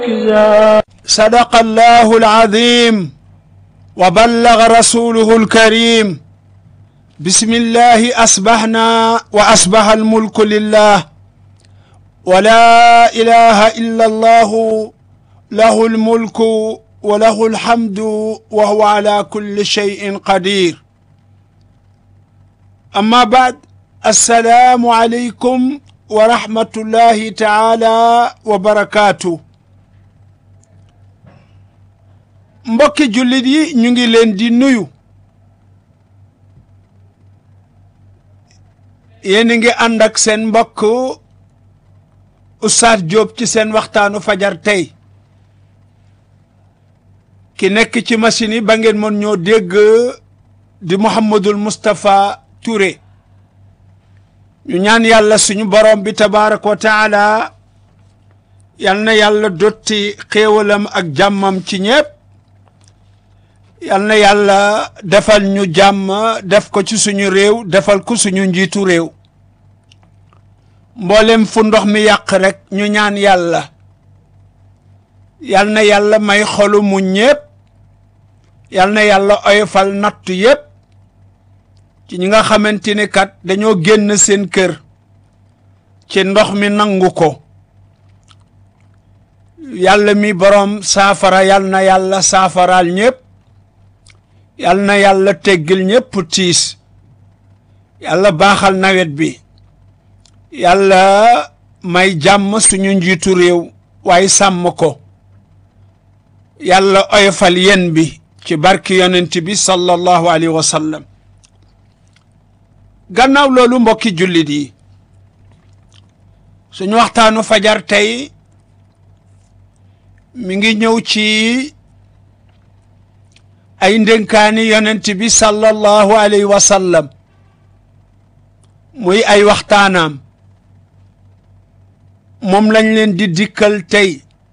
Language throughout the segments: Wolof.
صدق الله العظيم وبلغ رسوله الكريم بسم الله أصبحنا وأصبح الملك لله ولا إله إلا الله له الملك وله الحمد وهو على كل شيء قدير أما بعد السلام عليكم ورحمة الله تعالى وبركاته mbokki jullit yi ñu ngi leen di nuyu yéen a ngi ànd ak seen mbokk Oustaz Diop ci seen waxtaanu fajar tey ki nekk ci machine yi ba ngeen mën ñoo dégg di Mouhamadul Moustapha Touré ñu ñaan yàlla suñu borom bi tabaaraka wa taala yal na yàlla dotti xéewalam ak jàmmam ci ñépp yal na yàlla defal ñu jàmm def ko ci suñu réew defal ko suñu njiitu réew mboolem fu ndox mi yàq rek ñu ñaan yàlla yal na yàlla may xolu mu ñépp yal na yàlla oyofal nattu yépp ci ñi nga xamante ni kat dañoo génn seen kër ci ndox mi nangu ko yàlla mi boroom saafara yal na yàlla saafaraal ñépp yal na yàlla teggil ñépp tiis yàlla baaxal nawet bi yàlla may jàmm suñu njiitu réew waaye sàmm ko yàlla oyofal yen bi ci barki yonent bi sallallahu alayhi wa sallam gannaaw loolu mbokki jullit yi suñu waxtaanu fajar tey mi ngi ñëw ci ay ndénkaani yonent bi sallallahu alayhi wa sallam muy ay waxtaanaam moom lañ leen di dikkal tey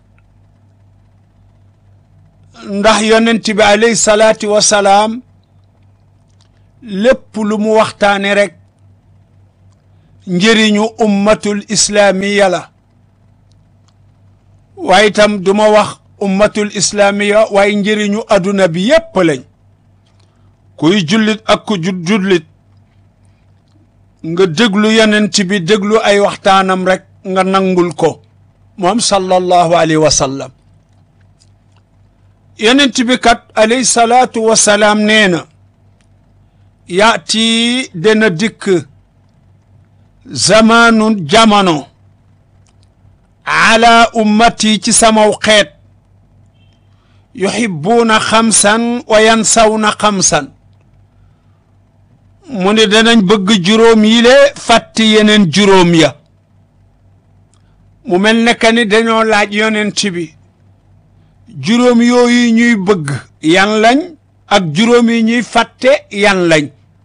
ndax yonent bi alayhi salaatu wa salaam lépp lu mu waxtaane rek njëriñu ummatul islaamiya la waaye itam du ma wax ummatul islaamiya waaye njëriñu adduna bi yépp lañ kuy jullit ak ku jullit nga déglu yonent bi déglu ay waxtaanam rek nga nangul ko moom sallallahu alayhi wa sallam yonent bi kat alayhi salaatu wa salaam nee na yaati dana dikk zamaanu jamono ala ummati ci samaw xeet yuhibbuuna xamsan wa yansawna xamsan mu ne danañ bëgg juróom yi le fàtti yeneen juróom ya mu mel ne que ni dañoo laaj yonent bi juróom yooyu ñuy bëgg yan lañ ak juróom yi ñuy fàtte yan lañ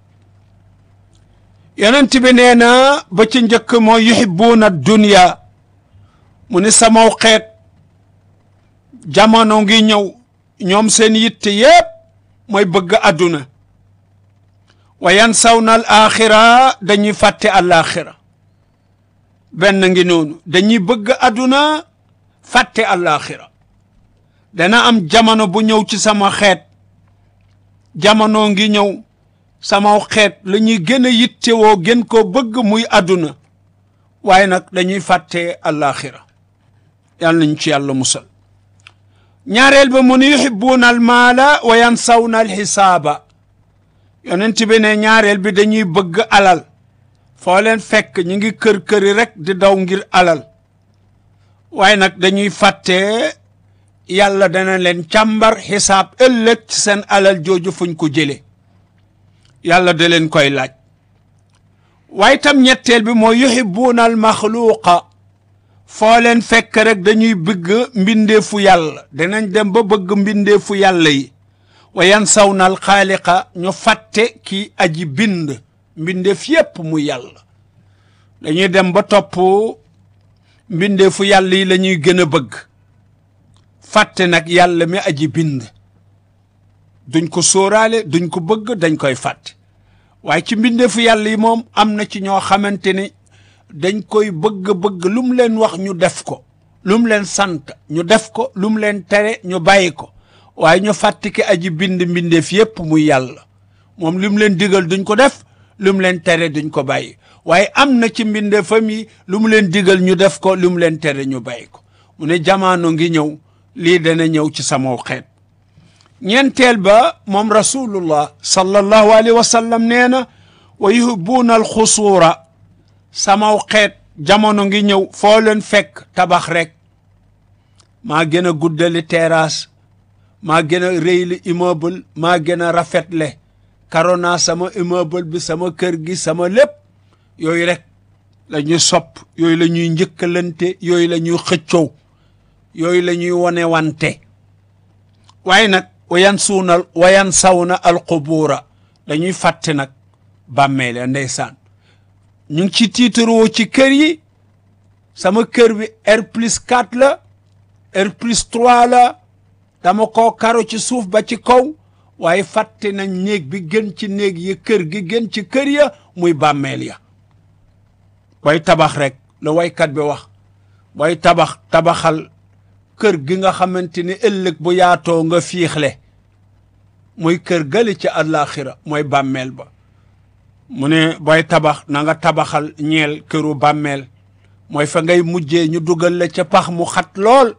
yonent bi nee na ba ci njëkk moo yuhibbuuna dunya mu ni samaw xeet jamono ngi ñëw ñoom seen yitte yépp mooy bëgg àdduna wa yansawna al axira dañuy fàtte al'axira benn ngi noonu dañuy bëgg àdduna fàtte al'axira dana am jamono bu ñëw ci sama xeet jamono ngi ñëw samaw xeet la ñuy gën a yittewoo gën koo bëgg muy àdduna waaye nag dañuy fàtte al'axira yàlla nañ ci yàlla musal ñaareel ba mu ni yuhibbuuna al maala wa yansawna al xisaaba yonent bi ne ñaareel bi dañuy bëgg alal foo leen fekk ñu ngi kër-këri rek di daw ngir alal waaye nag dañuy fàtte yàlla dana leen càmbar xisaab ëllëg ci seen alal jooju fuñ ko jële yàlla da leen koy laaj waaye tam ñetteel bi mooy yuhibbuuna al maxluuqa foo leen fekk rek dañuy bëgg mbindeefu yàlla dinañ dem ba bëgg mbindeefu yàlla yi wa yansawna al xaaliqa ñu fàtte ki aji bind mbindeef yépp mu yàlla dañuy dem ba topp mbindeefu yàlla yi la ñuy gën a bëgg fàtte nag yàlla mi aji bind duñ ko sóoraale duñ ko bëgg dañ koy fàtte waaye ci mbindeefu yàlla yi moom am na ci ñoo xamante ni dañ koy bëgg-bëgg lu mu leen wax ñu def ko lu mu leen sant ñu def ko lu mu leen tere ñu bàyyi ko waaye ñu fàtte ki aji bind mbindeef yépp muy yàlla moom lu mu leen digal duñ ko def lu mu leen tere duñ ko bàyyi waaye am na ci mbindeefam yi lu mu leen digal ñu def ko lu mu leen tere ñu bàyyi ko mu ne jamaano ngi ñëw lii dana ñëw ci sama xeet ñeenteel ba moom rasulullah sallallahu alayhi wa sallam nee na wa yuhibbuuna alxusuura samaw xeet jamono ngi ñëw foo leen fekk tabax rek maa gën a guddali terrasse maa gën a réyli immeuble maa gën a rafetle karona sama immeuble bi sama kër gi sama lépp yooyu rek la ñuy sopp yooyu la ñuy njëkkalante yooyu la ñuy xëccoo yooyu la ñuy wone wante waaye nag wayan suunal wayan sawna alqubuura dañuy fàtte nag bàmmeele ndeysaan ñu ngi ci tiitaroo ci kër yi sama kër bi R plus 4 la R plus 3 la dama koo karo ci suuf ba ci kaw waaye fàtte nañ néeg bi gën ci néeg yi kër gi gën ci kër ya muy bàmmeel ya booy tabax rek la waykat bi wax booy tabax tabaxal kër gi nga xamante ni ëllëg bu yaatoo nga fiixle muy kër gëli ci àllaaxira mooy bàmmeel ba mu ne booy tabax na nga tabaxal ñeel këru bàmmeel mooy fa ngay mujjee ñu dugal la ca pax mu xat lool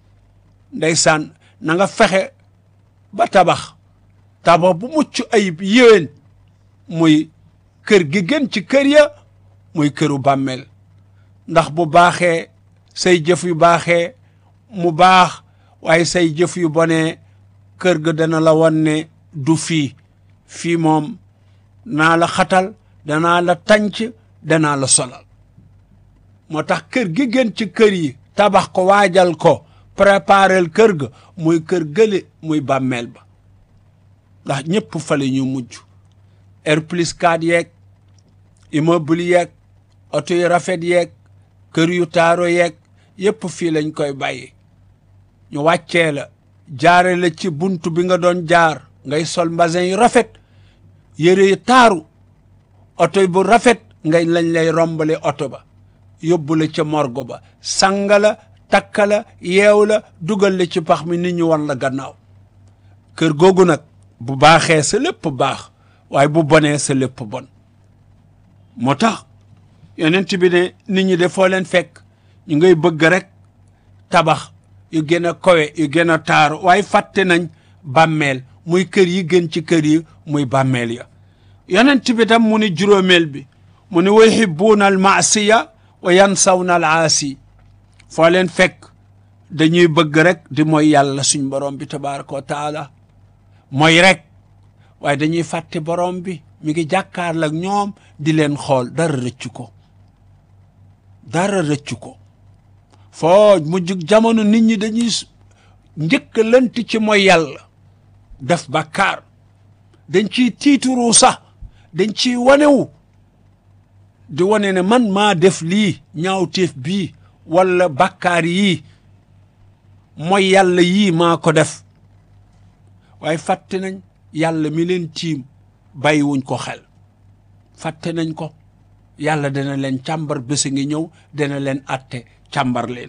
ndeysaan na nga fexe ba tabax tabax bu mucc ayib yéwén muy kër gi gën ci kër ya muy këru bàmmeel ndax bu baaxee say jëf yu baaxee mu baax waaye say jëf yu bonee kër ga dana la wan ne du fii fii moom naa la xatal danaa la tànc danaa la solal moo tax kër gi gën ci kër yi tabax ko waajal ko préparel kër ga muy kër gële muy bàmmeel ba ndax ñëpp fa la ñu mujj R plus 4 yeeg immeuble yeeg oto yu rafet yeeg kër yu taaro yeeg yëpp fii lañ koy bàyyi ñu wàccee la jaare la ci buntu bi nga doon jaar ngay sol mbasin yu rafet yére yu taaru oto bu rafet ngay lañ lay rombale oto ba yóbbu la ca morgo ba sanga la takka la yeew la dugal la ci pax mi nit ñu wan la gannaaw kër googu nag bu baaxee sa lépp baax waaye bu bonee sa lépp bon moo tax yonent bi ne nit ñi de foo leen fekk ñu ngay bëgg rek tabax yu gën a kowe yu gën a taaru waaye fàtte nañ bàmmeel muy kër yi gën ci kër yi muy bàmmeel ya yonent bi tam mu ni juróomeel bi mu ni wa yuhibbuuna al maasiya wa yansawna al aasi foo leen fekk dañuy bëgg rek di mooy yàlla suñ borom bi tabaraka wa taala mooy rek waaye dañuy fàtte borom bi mi ngi jàkkaarloo ak ñoom di leen xool dara rëccu ko dara rëccu ko foo mu jug jamono nit ñi dañuy njëkk lënt ci mooy yàlla def bàkkaar dañ ciy tiituru sax dañ ciy wanewu di wane ne man maa def lii ñaawteef bii wala bàkkaar yii mooy yàlla yii maa ko def waaye fàtte nañ yàlla mi leen tiim bàyyiwuñ ko xel fàtte nañ ko yàlla dana leen càmbar bésa ngi ñëw dana leen atte càmbar leen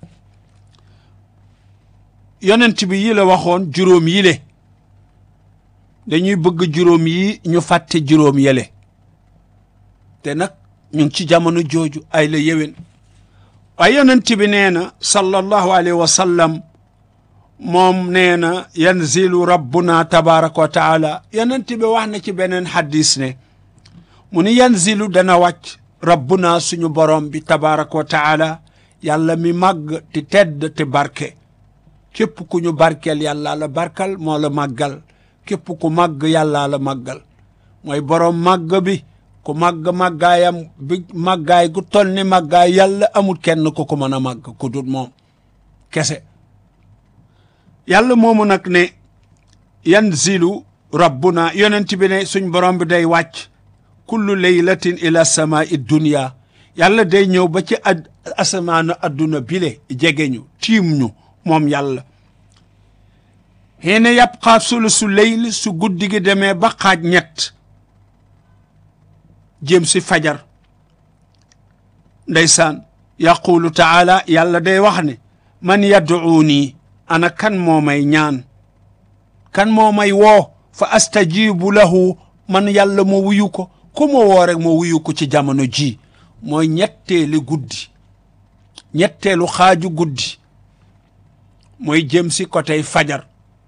yonent bi yi la waxoon juróom yi le dañuy bëgg juróom yi ñu fàtte juróom yele te nag ñu ngi ci jamono jooju ay la yéwén waaye yonent bi nee na sallallahu alayhi wa sallam moom nee na yanzilu rabbuna tabaraka wa taala yonent bi wax na ci beneen xaddis ne mu ni yanzilu dana wàcc rabbuna suñu borom bi tabaraka wa taala yàlla mi màgg te tedd te barke képp ku ñu barkeel yàlla la barkal moo la màggal képp ku màgg yàlla la màggal mooy borom màgg bi ku màgg màggaayam bi màggaay gu toll ni màggaay yàlla amul kenn ku ko mën a màgg ku dul moom kese yàlla moomu nag ne yanzilu rabbuna yonent bi ne suñ borom bi day wàcc kullu laylatin ila samaa'i dunya yàlla day ñëw ba ci ad asamaanu adduna bile jege ñu tiim ñu moom yàlla xiina yabqa sulusu leyl su guddi gi demee ba xaaj ñett jëm si fajar ndeysaan yaqulu taala yàlla day wax ne man yad'uuni ana kan moo may ñaan kan moo may woo fa astajibu lahu man yàlla ma wuyu ko ku ma woo rek ma wuyu ko ci jamono ji mooy ñetteeli guddi ñetteelu xaaju guddi mooy jëm si côté fajar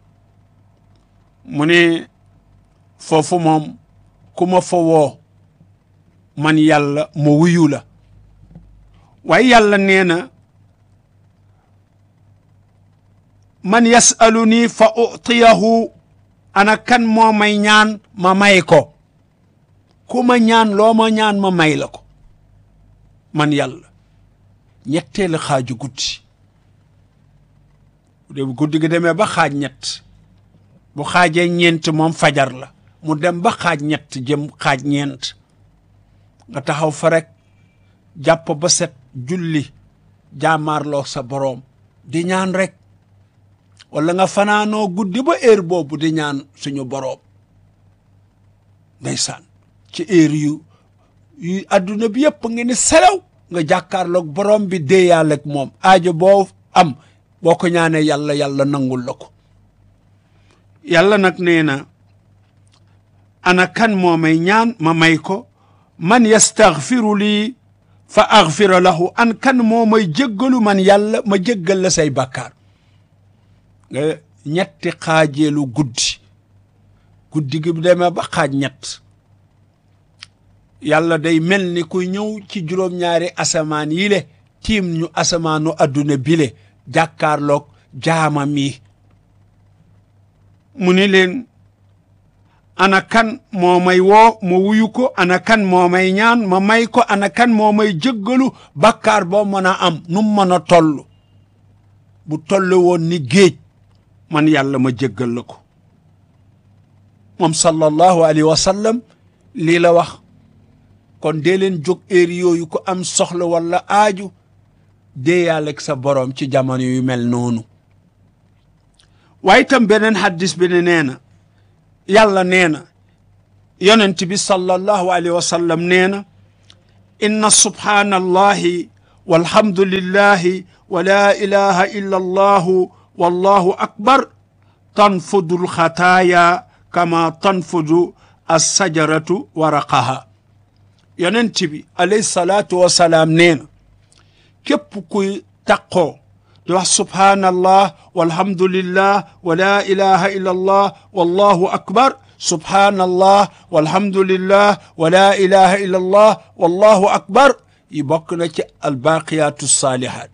mu ne foofu moom ku ma fa woo man yàlla ma wuyu la waaye yàlla nee na man yasaluni fa utiyahu ana kan moo may ñaan ma may ko ku ma ñaan loo ma ñaan ma may la ko man yàlla ñetteelu xaaju guddi bu guddi gi demee ba xaaj ñett bu xaajee ñeent moom fajar la mu dem ba xaaj ñett jëm xaaj ñeent nga taxaw fa rek jàpp ba set julli jaamaarloo sa boroom di ñaan rek wala nga fanaanoo guddi ba heure boobu di ñaan suñu boroom ndeysaan ci heure yu yu adduna bi yëpp nga ni selaw nga jàkkaarloog boroom bi déeyaale ak moom aajo boo am boo ko ñaanee yàlla yàlla nangul la ko yàlla nag nee na ana kan moo may ñaan ma may ko man yastaghfiru lii fa aghfira lahu an kan moo may jéggalu man yàlla ma jéggal la say bàkkaar nga ñetti xaajeelu guddi guddi gi demee ba xaaj ñett yàlla day mel ni ku ñëw ci juróom-ñaari asamaan yi le tiim ñu asamaanu adduna bile jàkkaarloog jaamam yi mu ni leen ana kan moo may woo ma wuyu ko ana kan moo may ñaan ma may ko ana kan moo may jéggalu bàkkaar boo mën a am nu mën a toll bu toll woon ni géej man yàlla ma jéggal la ko moom sallallahu alayhi wa sallam lii la wax kon dee leen jóg heure yooyu ko am soxla wala aaju dee yàlla ak sa boroom ci jamono yu mel noonu waaye itam beneen xaddis bi ne nee na yàlla nee na yonent bi sallallahu alayhi wa sallam nee na inna subhaanallahi walhamdulillahi wa la ilaha illa allahu wallahu akbar tanfudu alxataaya kama tanfudu alsajaratu waraqaha yonent bi alayhi salaatu wasalaam nee na képp kuy taqoo di wax subhaanallah walhamdulillah wa la ilaha illa allah wallahu akbar subhaanallah walhamdulillah wa la ilaha illa allah wallahu akbar yi bokk na ci albaaqiyaatu saalihaat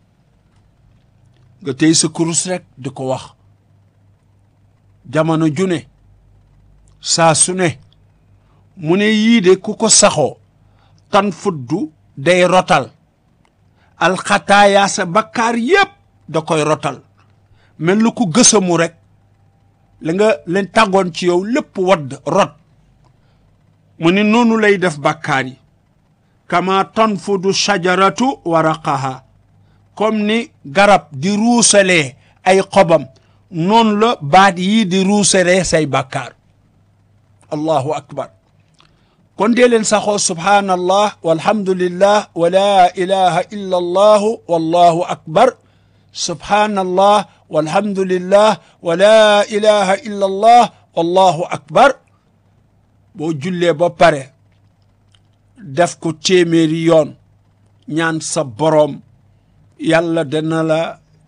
nga tey sa kurus rek di ko wax jamono ju ne saa su ne mu ne yii de ku ko saxoo tan fuddu day rotal alxataayaa sa bakkaar yépp da koy rotal mel lu ku gësamu rek la nga leen tàggoon ci yow lépp wadd rot mu ni noonu lay def bakkaar yi kama tanfudu shajaratu waraqaha comme ni garab di ruusalee ay xobam noonu la baat yii di ruusalee say bakkaar allahu akbar kon dee leen saxoo subhaanallah walhamdulillah wa la ilaha illa allahu wallahu akbar subhaanallah walhamdulillah wa la ilaha illa allah wallahu akbar boo jullee ba pare def ko téeméeri yoon ñaan sa boroom yàlla dana la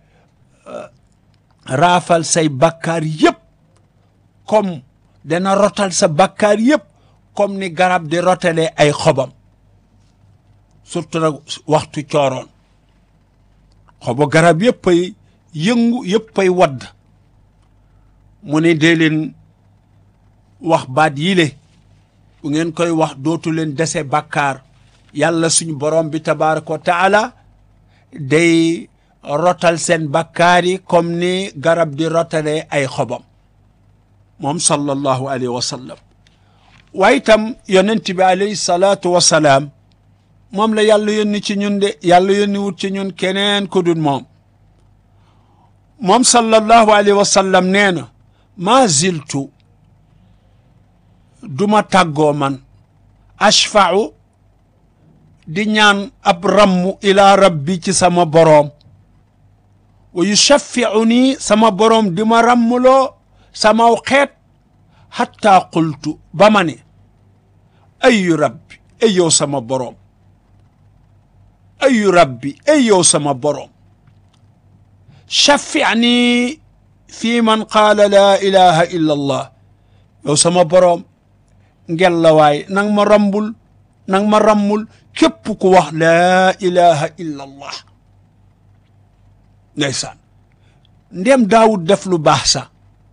raafal say bakkaar yépp comme dana rotal sa bakkaar yépp comme ni garab di rotalee ay xobam surtout nag waxtu cooroon xobu garab yëpp ay yëngu yëpp ay wadd mu ne dee leen wax baat yile bu ngeen koy wax dootu leen dese bàkkaar yàlla suñu borom bi tabaraka wa taala day rotal seen bàkkaar yi comme ni garab di rotalee ay xobam moom sallallahu alayhi wa sallam waaye itam yonent bi alayhi salaatu wa salaam moom la yàlla yónni ci ñun de yàlla yónni wut ci ñun keneen ku dul moom moom sallallahu alayhi wa sallam nee na maa ziltu duma tàggoo man ashfa'u di ñaan ab rammu ila rabbi ci sama boroom wa yushaffiu nii sama boroom di ma rammuloo samaw xeet hatta qultu ba ma ne ayu rabbi ay yow sama boroom ayu rabbi ay yow sama boroom shaffi'ni fi man qaala laa ilaha illa allah yow sama boroom ngel la waay nang ma rambul nang ma rammul képp ku wax laa ilaha illa allah ndeysaan ndem daawud def lu baax sax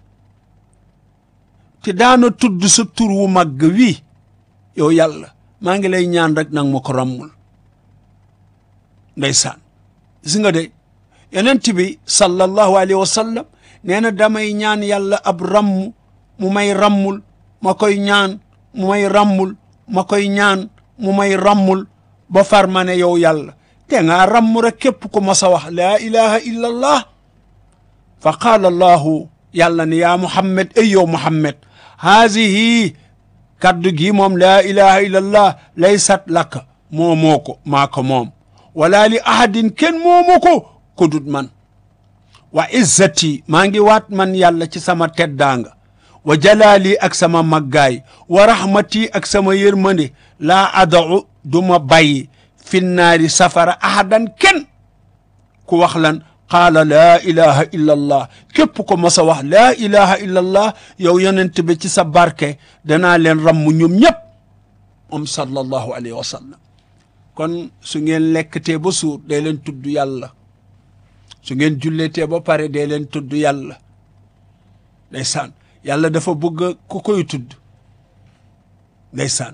te daana tudd sa tur wu màgg wii yow yàlla maa ngi lay ñaan rek nang ma ko rammul ndeysaan gis nga de yonent bi sallallahu alayhi wa sallam nee na damay ñaan yàlla ab ramm mu may rammul ma koy ñaan mu may rammul ma koy ñaan mu may rammul ba far ma ne yow yàlla te ngaa ramm rek képp ku mas a wax laa ilaha illa allah fa qaala allahu yàlla ne yaa muhammad ay yow muhammad haadihi kaddu gi moom laa ilaha illa allah laysat laka moomoo ko maa ko moom wala li ahadin kenn moomu ko kudut man wa izzati maa ngi waat man yàlla ci sama teddaanga wa jalaali ak sama maggaay wa rahmati ak sama yërmande laa adau du ma bàyyi finnaari safara ahadan kenn ku wax lan qaala laa ilaha illa allah képp ko mas a wax laa ilaha illa allah yow yonent bi ci sa barke danaa leen ramm ñoom ñëpp moom sallallahu alayhi wa sallam kon su ngeen lekkatee ba suur dee leen tudd yàlla su ngeen julletee ba pare dee leen tudd yàlla ndeysaan yàlla dafa bëgg ku koy tudd ndeysaan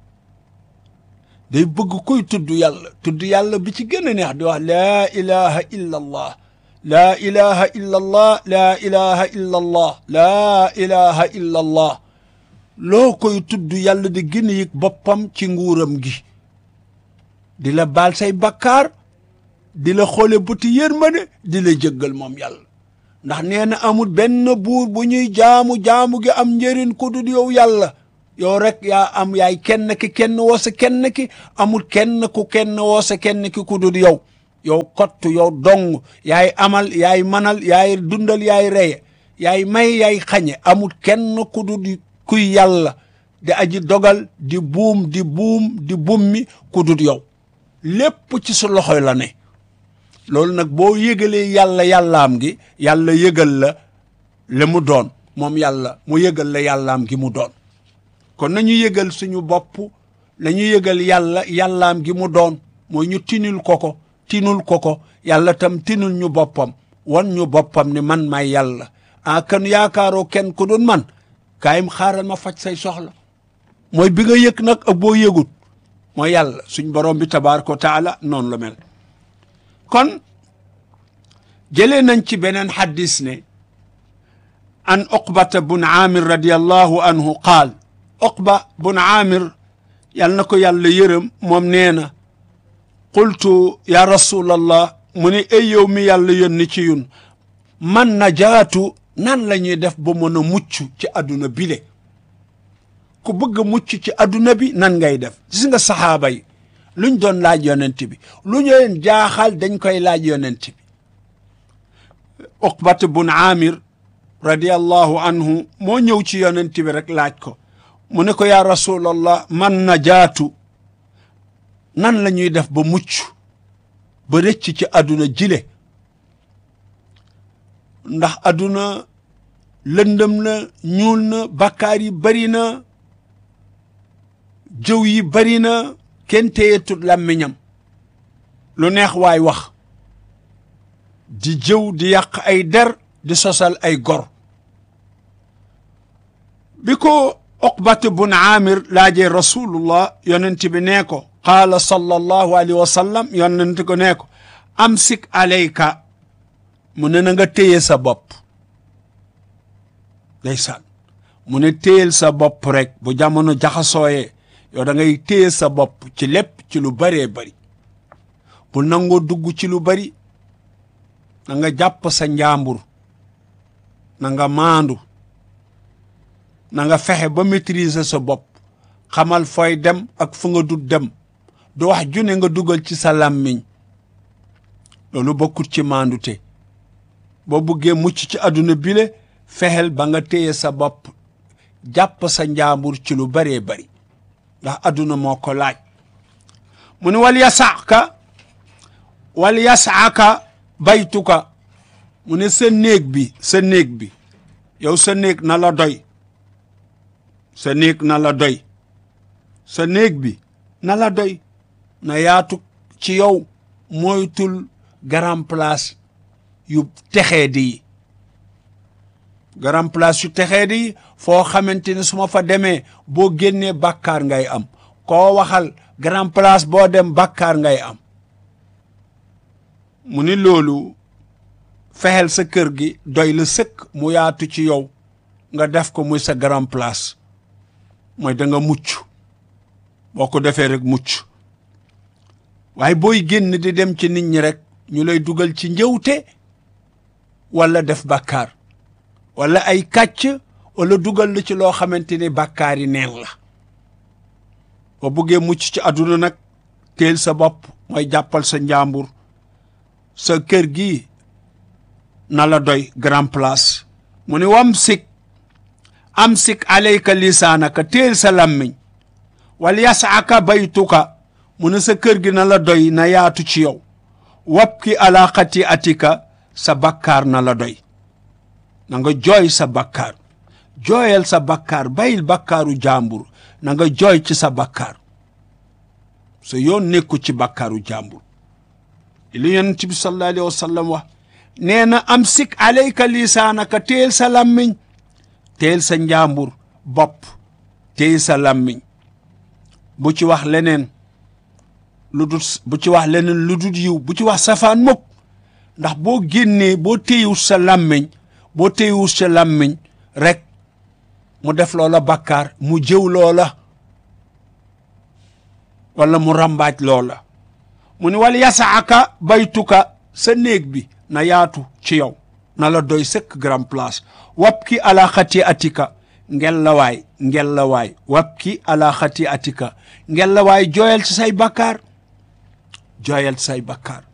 day bëgg koy tudd yàlla tudd yàlla bi ci gën a neex di wax laa ilaha illa allah laa ilaha illa allah laa ilaha illa allah laa ilaha illa allah loo koy tudd yàlla di gën a yëg boppam ci nguuram gi di la baal say bakkaar di la xoole bëti yërmande di la jëggal moom yàlla ndax nee na amul benn buur bu ñuy jaamu jaamu gi am njëriñ ku dul yow yàlla yow rek yaa am yaay kenn ki kenn woo sa kenn ki amul kenn ku kenn woo sa kenn ki ku dul yow yow kott yow dong yaay amal yaay manal yaay dundal yaay reye yaay may yaay xañe amul kenn ku dul kuy yàlla di aji dogal di buum di buum di bummi ku dul yow lépp ci su loxoy la ne loolu nag boo yëgalee yàlla yàllaam gi yàlla yëgal la la mu doon moom yàlla mu yëgal la yàllaam gi mu doon kon nañu yëgal suñu bopp la ñu yëgal yàlla yàllaam gi mu doon mooy ñu tinul ko ko tinul ko ko yàlla tam tinul ñu boppam wan ñu boppam ni man may yàlla ah kan yaakaaroo kenn ku doon man kaayim xaaral ma faj say soxla mooy bi nga yëg nag ak boo yëgut mooy yàlla suñ borom bi tabaaraka wa taala noonu la mel kon jëlee nañ ci beneen xaddis ne an uqbata bun aamir radiallahu anhu qaal uqba bun aamir yal na ko yàlla yërëm moom nee na qultu ya rasulallah mu ne ay yow mi yàlla yónni ci yun man najaatu nan la ñuy def ba mën a mucc ci àdduna bile ku bëgg a mucc ci àdduna bi nan ngay def gis nga saxaaba yi luñ doon laaj yonent bi lu ñu leen jaaxal dañ koy laaj yonent bi uqbat bun aamir radiallahu anhu moo ñëw ci yonent bi rek laaj ko mu ne ko yaa rasulallah man najaatu nan la ñuy def ba mucc ba rëcc ci àdduna jile ndax àdduna lëndëm na ñuul na bakkaar yi bari na jëw yi bari na kenn téyetut làmmiñam lu neex waay wax di jëw di yàq ay der di sosal ay gor bi ko uqbat bun aamir laajee rasulullah yonent bi nee ko qaala sallallahu alayhi wa sallam yonent ko nee ko amsik alayka mu ne na nga téye sa bopp ndeysaan mu ne téyel sa bopp rek bu jamono jaxasooyee yow da ngay téye sa bopp ci lépp ci lu bëree bëri bu nangoo dugg ci lu bëri na nga jàpp sa njàmbur na nga maandu na nga fexe ba maîtriser sa bopp xamal fooy dem ak fu nga dut dem du wax june nga dugal ci sa làmmiñ loolu bokkut ci maandute boo buggee mucc ci àdduna bile fexeel ba nga téye sa bopp jàpp sa njaambur ci lu baree bari ndax àdduna moo ko laaj mu ne wal yasaaka wal yasaaka baytuka mu ne sa néeg bi sa néeg bi yow sa néeg na la doy sa néeg na la doy sa néeg bi na la doy na yaatu ci yow moytul grand place yu texee di yi grand place yu texee di yi foo xamante ne su ma fa demee boo génnee bàkkaar ngay am koo waxal grand place boo dem bàkkaar ngay am mu ni loolu fexeel sa kër gi doy la sëkk mu yaatu ci yow nga def ko muy sa grand place mooy da nga mucc boo ko defee rek mucc waaye booy génn di dem ci nit ñi rek ñu lay dugal ci njëwte wala def bàkkaar wala ay kàcc wala dugal la ci loo xamante ni bàkkaar yi neen la boo buggee mucc ci àdduna nag teel sa bopp mooy jàppal sa njàmbur sa kër gi na la doy grand place mu ni wam sik am sik alayka lisaanaka teel sa làmmiñ wal yasaaka baytuka mu ne sa kër gi na la doy na yaatu ci yow wap ki ala xati atika sa bakkaar na la doy na nga jooy sa bakkaar jooyal sa bakkaar bayil bakkaaru jàmbur na nga jooy ci sa bakkaar sa yoon nekku ci bakkaaru jàmbur li yonent bi sallallahu alayhi wa sallam wax nee na am sik alayka lisaanaka teel sa làmmiñ teel sa njàmbur bopp teel sa làmmiñ bu ci wax leneen lu dul bu ci wax leneen lu dul yiw bu ci wax safaan mukk ndax boo génnee boo téyewut sa làmmiñ boo téyewut sa làmmiñ rek mu def loola bakkaar mu jëw loola wala mu rambaaj loola mu ni wal yasaaka baytuka sa néeg bi na yaatu ci yow na la doy sëkk grand place wap ki ala xati atika ngel la waay ngel la waay wap ki ala xati atika ngel la waay jooyal ci say bakkaar jooyal ci say bakkaar